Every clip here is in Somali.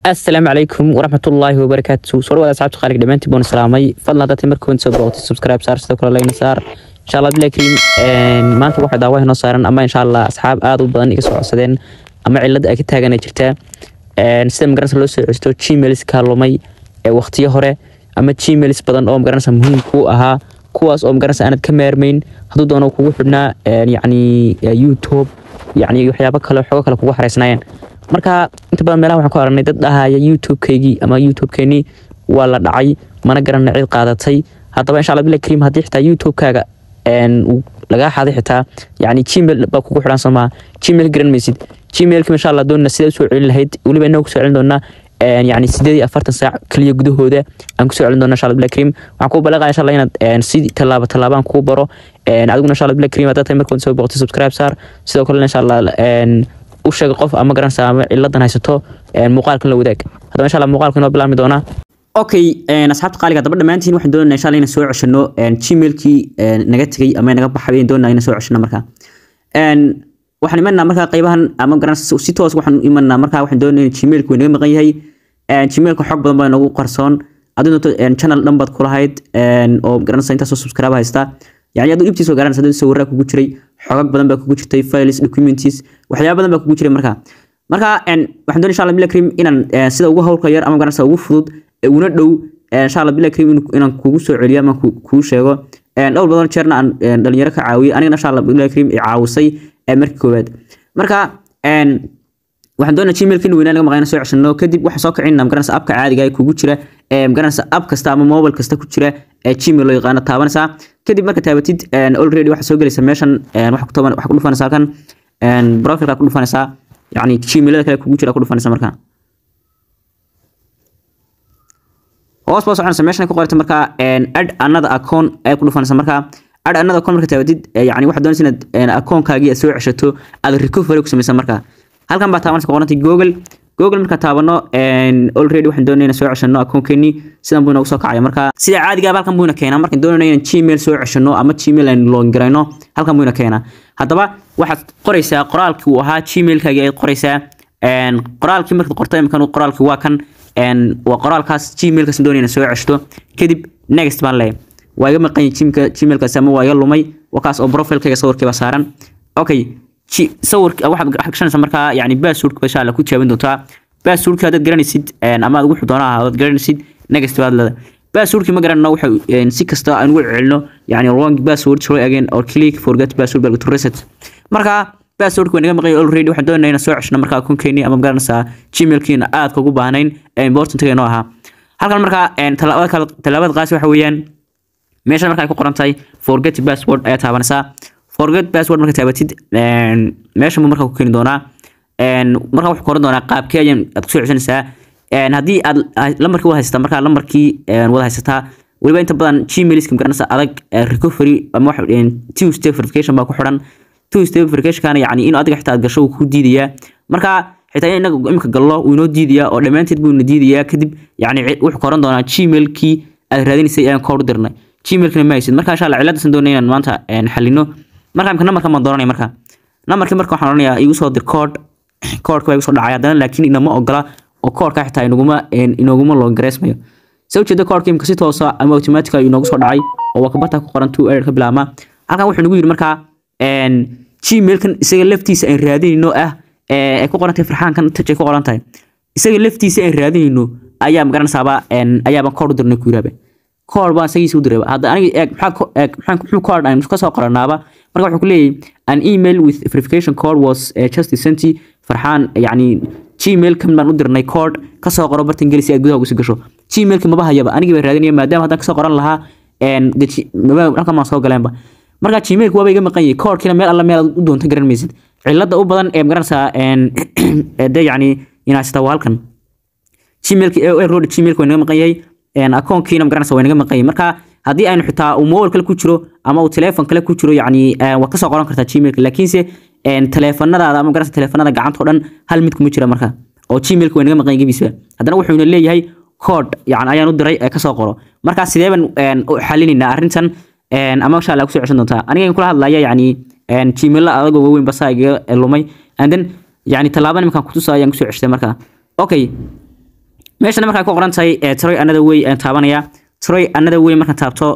asalaamu calaykum waraxmatullaahi wabarakaatu soo dhawaada asxaabta qaaliga dhammaantiin baan salaamay fadlan haddaad markoon soo booqatay subscribe saar sidoo kale like saar insha allah bilahi kariim maanta waxaa daawaha noo saaran ama insha allah asxaab aad u badan iga soo codsadeen ama cilada ay ka taagan jirtaa sida magaranaysa loo soo celisto gmails kaalumay ee waqtiyo hore ama gmails badan oo magaranaysa muhiim kuu ahaa kuwaas oo magaranaysa aanad ka maarmayn hadduu doono kugu xidhnaa yacni youtube yacni waxyaabo kale xogo kale kugu xareysnaayeen marka inta badan meelaha waxaan ku aragnay dad dhahaya youtube-keygii ama youtube-keenii waa la dhacay mana garana cid qaadatay haddaba insha allah billahi kariim haddii xitaa youtube-kaaga lagaa xaday xitaa yacni gmail baa kugu xidhan somaa gmail garan maysid gmailka insha allah doonana sidee usoo celin lahayd weliba inaga kusoo celin doonaa yani sideed iyo afartan saac keliya gudahooda aan kusoo celin doona insha allah billahi kariim waxaan kuu balaqaya insha allah inaad si tallaabo tallaabaan kuu baro adiguna insha allah billahi kariim haddaad tahay markood soo boqotay subscribe saar sidoo kalena insha allah u sheega qof ama garanaysa ama ciladan haysato muuqaalkan la wadaag haddaba insha allah muuqaalka inoo bilaabmi doonaa okay asxaabta qaaliga haddaba dhammaantiin waxaan doonayna insha allah inaan soo ceshano gmailkii naga tegey ama naga baxay ayaan doonayna inaan soo ceshano marka waxaan imanaa markaa qaybahan ama garanaysa si toos waxaan imanaa markaa waxaan doonayna gmailku way naga maqan yahay gmailka xog badan baa nagu qarsoon aduu channel dhan baad kulahayd oo garanaysa intaasoo subscribe haysta يعني aduu ibtiis waa garanaysa dad sawirraa kugu jiray xogag badan baa kugu jirtay files documents waxyaaba badan baa kugu jiray marka marka waxaan doonay insha allah bila kariim inaan sida ugu hawlka yar ama garanaysa ugu fudud una dhow insha allah bila kariim inaan kugu soo celiyo ama kuu sheego dhowr badan jeerna aan dhalinyaro ka caawiyey anigana insha allah bila kariim i caawisay markii koowaad marka waxaan doonaa gmailka in weynaa laga maqayna soo ceshano kadib waxaan soo kicina magaranaysa abka caadiga ee kugu jira magaranaysa ab kasta ama mobile kasta ku jira ee gmail loo yaqaano taabanaysaa kadib marka taabatid already waxaa soo gelaysa meeshan waxa ku dhufanaysa halkan profilka ku dhufanaysaa yacni gmailada kale kugu jira ku dhufanaysa marka hoos baa soconaysa meeshan ku qorata marka add another account ayaa ku dhufanaysa marka add another account marka taabatid yacni waxaad doonaysa inaad accountkaagii aad soo ceshato aad recovery ku samaysa marka halkan baa taabanaysa qorantay google google marka taabano already waxaan doonayna soo ceshano akoonkeenii sidan buu inoogu soo kacaya marka sida caadiga halkan buu ina keenaa markaan doonayna inaan gmail soo ceshano ama gmail aan login garayno halkan buu ina keenaa haddaba waxaad qoraysaa qoraalkii uu ahaa gmailkaagii ayaad qoraysaa qoraalkii markaad qorto imkan qoraalkii waa kan waa qoraalkaas gmailkaas doonayna soo ceshto kadib next baan leeyahay waa iga maqan gmailkaasi ama waa iga lumay wakaas oo profilkayga sawirkii baa saaran okay sawirka waxaad gashanaysaa markaa yani basswordka insha alla ku jaaban doontaa basswordka haddaad garanaysid ama aad wuxuu doona ahaad garanaysid next baad leeda basswordki ma garanayno waxa si kasta aan ugu celino yani wrong password try again or click forget password baa to reset marka basswordka waa naga maqan already waxaan doonayna inaan soo ceshno markaa akoonkeeni ama garanaysaa gmailkiina aad kagu baahnayn importantga inoo ahaa halkan markaa tallaabada kale tallaabada qaasi waxa weeyaan meeshan marka ay ku qoran tahay forget password ayaa taabanaysaa forget password marka taabatid meeshan buu marka ku keeni doonaa marka wuxuu koran doonaa qaabkee ayaan aad kusoo ceshanaysaa haddii aad lambarkii wada haysataa markaa lambarkii wada haysataa weliba inta badan gmailska magaranaysa adag recovery ama wax two step verification baa ku xiran two step verificationkana yacni in adiga xitaa aad gasho uu ku diidayaa marka xitaa in inaga imika gallo uu inoo diidayaa oo dhammaanteed buu ina diidayaa kadib yacni wuxuu koran doonaa gmailkii aad raadinaysay ayaan kooru dirnay gmailkana ma haysid marka insha allah ciladasan doonay inaan maanta xalino marka imka nambarka maan dooranaya marka nambarkii marka waxaan oranayaa igu soo dir code codeka baa igu soo dhacay haddana laakiin inama ogola oo codeka xitaa inaguma inooguma loogareysmayo se ujeeda codeka imka si toosa ama automatica inoogu soo dhacay oo waa kabarta ku qoran two error ka bilaabma halkan wuxuu nagu yidhi markaa gmailkan isaga laftiisa aan raadinayno ah ay ku qoran tahay farxaankan touch ay ku qoran tahay isaga laftiisa aan raadinayno ayaa magaranaysaaba ayaabaan code u dirnay ku yiraaba code baan isagiisa u diray hadda aniga eeg maxaa eeg maxaan muxuu code aan ka soo qoranaaba marka wuxuu ku leeyahay an email with verification code was uh, just sent farxaan yani gmail kan baan u dirnay code ka soo qoro bartan geli si aad gudaha ugu soo gasho gmailka maba hayaba anigii baa raadinaya maadaama haddaan kasoo qoran lahaa halkan baan soo galeenba marka gmailka waaba iga maqan yahay codekina meel alla meel aad u doonta garan maysid cilada u badan ee magaranaysaa de yani inaasita waa halkan gmailka road gmailka waa naga maqan yahay akoonkiina magaranaysa waa naga maqan yahay marka haddii aynu xitaa uu mobile kale ku jiro ama uu telephone kale ku jiro yacni waa kasoo qoran kartaa gmailka laakiinse teleefanadaada ama garanaysa teleefanada gacanta oo dhan hal mid kuma jira marka oo gmailka waa naga maqan gebiisa haddana wuxuuna leeyahay code yani ayaan u diray ee kasoo qoro marka sidee baan u xalinaynaa arrintan ama insha allah kusoo ceshan doontaa aniga kula hadlaya yacni gmailla adagoo waaweyn basaa igaga lumay and then yani tallaaba nimankan kutusa ayaan kusoo ceshtay marka okay meeshana markaa ku qoran tahay troy another way aan taabanaya troy another way markaan taabto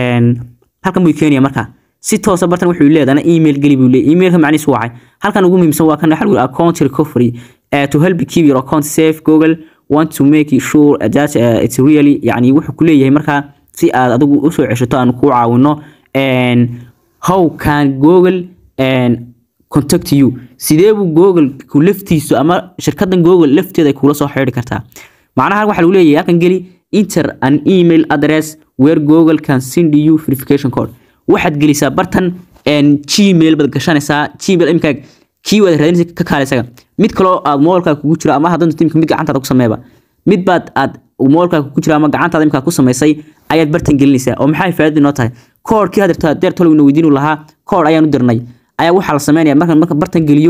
halkan buu keenaya markaa si toosa bartan wuxuu leedahay email geli buu leeyahay emailka macnihiisu waa halkan ugu muhiimsan waa kan waxa lagu account recovery uh, to help keep your account safe google want to make sure that uh, it's really yani wuxuu ku leeyahay markaa si aad adigu u soo ceshato aan ku caawino and how can google and contact you sidee buu google ku laftiisu ama shirkadan google lafteeda ay kula soo xiriiri kartaa macnaha waxa lagu leeyahay halkan geli enter an email address where google can send you verification code waxaad gelisaa bartan gmail baad gashanaysaa gmail imika kii waad raadinaysa ka kaale isaga mid kaloo aad moolkaa kugu jiro ama haddana timka mid gacantaada ku sameeba mid baad aad moolkaa kugu jiro ama gacantaada imkaa ku samaysay ayaad bartan gelinaysaa oo maxay faa'iido inoo tahay koodhkii hadirta deer tolowna weydiinu lahaa koodh ayaan u dirnay ayaa waxaa la sameynaya markaan marka bartan geliyo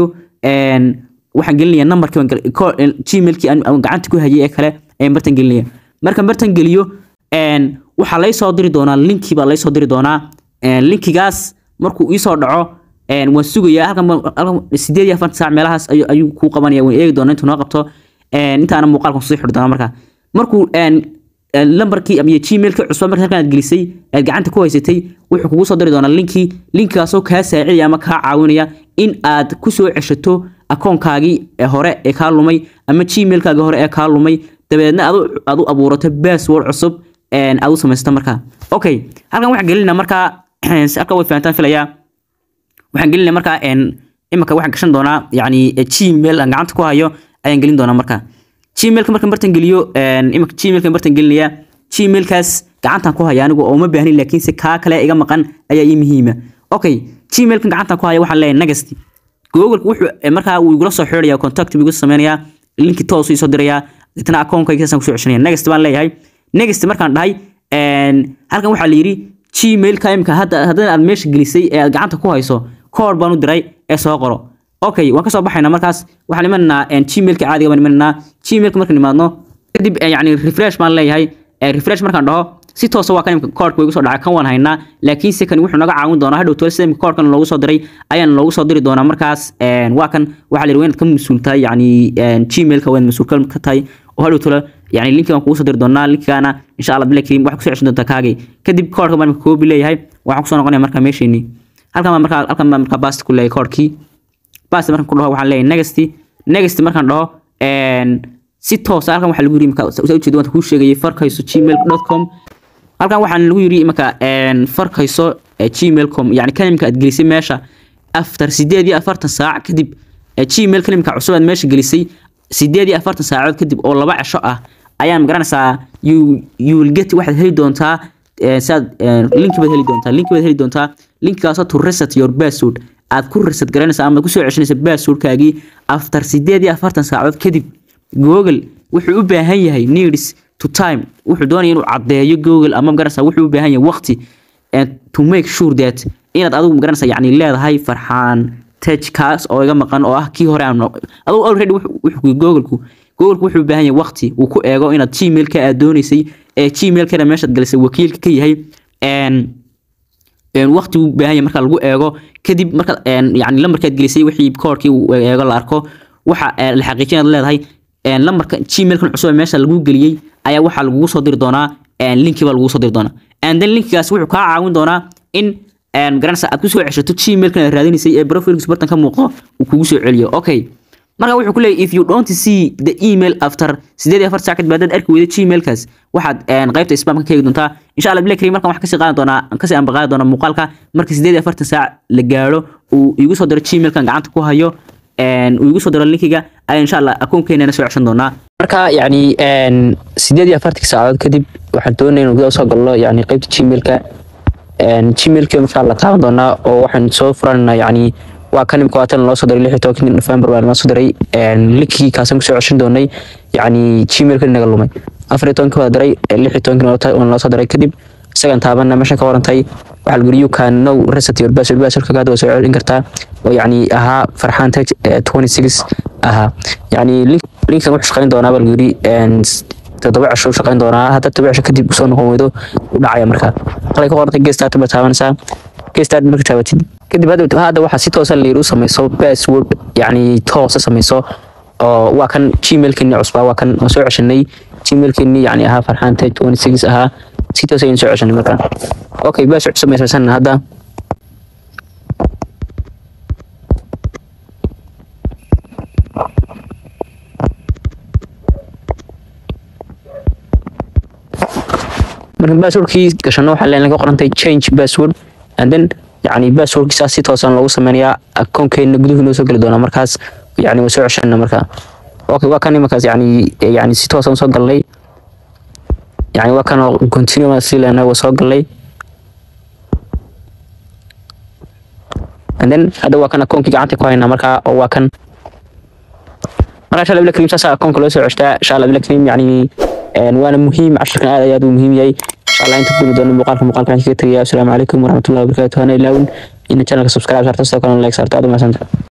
waxaan gelinaya numberkii gmailkii aan gacanta ku hayay ee kale ayaan bartan gelinaya markaan bartan geliyo waxaa lay soo diri doonaa linkii baa lay soo diri doonaa linkigaas markuu ii soo dhaco waan sugayaa halkan sideed iyo afartan saac meelahaas ayuu kuu qabanaya waan eegi doonaa intuu noo qabto intaana muuqaalkan sii xidhi doonaa markaa markuu lambarkii iyo gmailkii cusba marka halkan aad gelisay aad gacanta ku haysatay wuxuu kugu soo diri doonaa linkii linkigaasoo kaa saacidaya ama kaa caawinaya in aad ku soo ceshato akoonkaagii hore ee kaa lumay ama gmailkaagii hore ee kaa lumay dabeedna aad u abuurato password cusub aad u samaysato markaa okay halkan waxaan gelinaa markaa halka way fahantaan filayaa waxaan gelinaya markaa imika waxaan gashan doonaa yani gmail aan gacanta ku hayo ayaan gelin doonaa markaa gmailka markaan bartan geliyo imika gmailkan bartan gelinaya gmailkaas gacantan ku haya anigu oo ma baahnin laakiinse kaa kale iga maqan ayaa ii muhiima okay gmailkan gacantan ku haya waxaan leeyahay next google wuxuu markaa wuu igula soo xiriiraya contact buu igu sameynayaa linki toos ii soo dirayaa deetana akoonkaygaasaan kusoo ceshanaya next baan leeyahay next markaan dhahay halkan waxaa la yidhi gmailka imika haddana aad meesha gelisay ee aad gacanta ku hayso kood baan u diray ee soo qoro okay waan kasoo baxaynaa markaas waxaan imanaynaa gmailka caadiga baan imanaynaa gmailka markaan imaadno kadib yani refresh baan leeyahay refresh markaan dhaho si toosa waa kan imika koodhka igu soo dhacay kan waan haynaa laakiinse kan wuxuu naga caawin doonaa hadhow tole sida imika koodhkan loogu soo diray ayaan loogu soo diri doonaa markaas waa kan waxaa la yidhi waa inaad ka mas-uul tahay yani gmailka waa inaad mas-uul ka tahay oo hadhow tole يعني لينك aan kugu soo diri doonaa linkigaana insha Allah bilaa kariim waxa ku soo ceshan doontaa kaagay kadib koodhka baan koobi leeyahay waxaan ku soo noqonayaa markaa meesheenii halkan baan markaa halkan baan markaa bast ku leeyahay koodhkii bast markaan ku dhaho waxaan leeyahay next next markaan dhaho si toos halkan waxaa lagu yiri imika soo ujeedo waan kuu sheegayay farkayso gmail.com halkan waxaan lagu yiri imika farkayso gmail.com yani kalimka aad gelisay meesha after 8 saac kadib gmail kalimka cusub aad meesha gelisay sideed iyo afartan saacadood kadib oo laba cisho ah ayaan magaranaysaa you you will get waxaad heli doontaa saad linki baad heli doontaa linki baad heli doontaa linkigaasoo to reset your password aad ku reset garanaysa ama ku soo ceshanaysa passwordkaagii after sideed iyo afartan saacadood kadib google wuxuu u baahan yahay needs to time wuxuu doonaya inuu caddeeyo google ama magaranaysaa wuxuu u baahan yahay waqti to make sure that inaad adigu magaranaysaa yacni leedahay farxaan tej kaas oo iga maqan oo ah kii hore aan aduu already wuxuu googleku googleku wuxuu u baahan yahay waqti uu ku eego inaad gmailka aad doonaysay ee gmailkana meeshaad galisay wakiilka ka yahay waqti uu baahan yahay marka lagu eego kadib marka yani lambarkaad gelisay wixii koodhkii uu eego la arko waxa la xaqiijin aad leedahay lambarka gmailkan cusub ee meesha lagu geliyey ayaa waxaa lagugu soo diri doonaa linki baa lagugu soo diri doonaa and then linkigaas wuxuu kaa caawin doonaa in garanaysa aad ku soo ceshato gmailkan aad raadinaysay ee profilkiisu bartan ka muuqdo uu kugu soo celiyo okay marka wuxuu ku leeyahay if you don't see the email after sideed iyo afar saac kadib haddaad arki weyda gmailkaas waxaad qaybta spamka ka eegi doontaa insha allah bilaa karim markan wax kasii qaadan doonaa kasii ambaqaadi doonaa muuqaalka marka sideed iyo afartan saac la gaadho uu igu soo diro gmailkan gacanta ku hayo uu igu soo diro linkiga ayaa insha allah akoonkeenana soo ceshan doonaa marka yani sideed iyo afartanki saacadood kadib waxaan doonaya inuu gudaha soo galno yani qaybta gmailka gmailka insha allah taaban doonaa oo waxaan soo furanayna yani waa kan imika waatan loo soo diray lix iyo tobankii november baa noo soo diray linkii kaasaan kusoo ceshan doonay yani gmailka naga lumay afar iyo tobankii waa diray lix iyo tobankii waa noo soo diray kadib isagan taabana meeshan ka warantay waxaa lagu yiri you can know reset your password passwordka hadda waa soo celin kartaa oo yani ahaa farxaan tej 26 ahaa yani linkan wuxuu shaqayn doonaa baa lagu yiri toddoba cisho u shaqayn doonaa hadda todoba cisho kadib usoo noqon weydo u dhacaya markaa qalay ka qorantay gestart baad taabanaysaa gestart marka taabatid kadib hadda hadda waxaa si toosa layiri u samayso password yani toosa samayso oo waa kan gmailkani cusbaa waa kan oo soo ceshanay gmailkeeni yani ahaa farxaan tej 26 ahaa si toos ayaan soo ceshanay markaa okay baas cusub ay samaysanna hadda marka passwordkii gashano waxaa leen ka qorantay change password and then yani passwordkiisaas si toosan loogu sameynayaa akoonkeena guduhu noo soo geli doonaa markaas yani waa soo ceshana markaa okay waa kan imankaas yani yani si toosan soo galnay yani waa kan oo continue si leenahay waa soo galnay and then hadda waa kan akoonkii gacanta ku haynaa markaa oo waa kan marka insha allah bila kariim saasa akoonka loo soo ceshtaa insha allah bila kariim yani waana muhiim casharkan aad ayaad u muhiim yahay insha allah inta kulmi doono muuqaalka muuqaalka waxaan kaga tegayaa asalaamu calaykum waraxmatullahi wabarakaatu hana ilaawin ina channelka subscribe saarta sidoo kalena like saarta aad u mahadsantahay